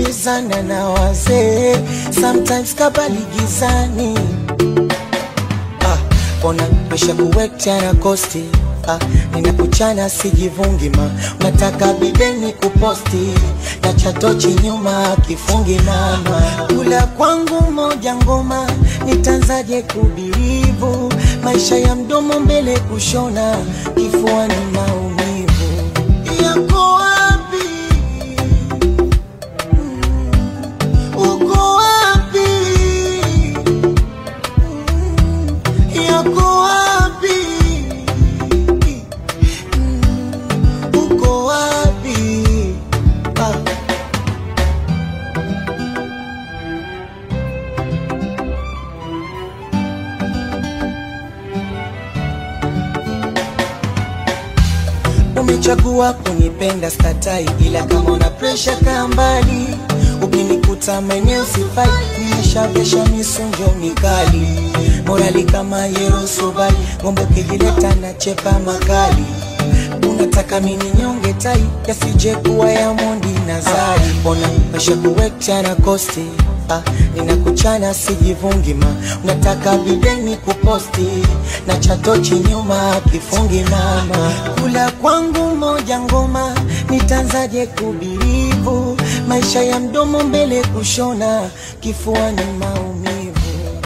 kukimbizana na wazee, sometimes kabali gizani ah, ona mesha kuwekta na kosti ah, ninakuchana sijivungi ma unataka bideni kuposti na chatochi nyuma kifungi mama kula kwangu moja ngoma nitanzaje kubirivu maisha ya mdomo mbele kushona kifuani maumivu yako wapi uko wapi yako wapi uko wapi ah. Umechagua kunipenda statai, ila kama una presha kaa mbali. Ukinikuta maeneo sifai, nimeshavesha misunjo mikali, morali kama Yerusalemu, ng'ombe ukijileta na chepa makali. Unataka mini nyonge tai, yasije kuwa ya Mondi na Zari. Mbona mesha kuwekta na kosti Ah, ninakuchana sijivungi ma unataka bideni kuposti na chatochi nyuma kifungi mama kula kwangu moja ngoma nitanzaje kubirivu maisha ya mdomo mbele kushona kifuani maumivu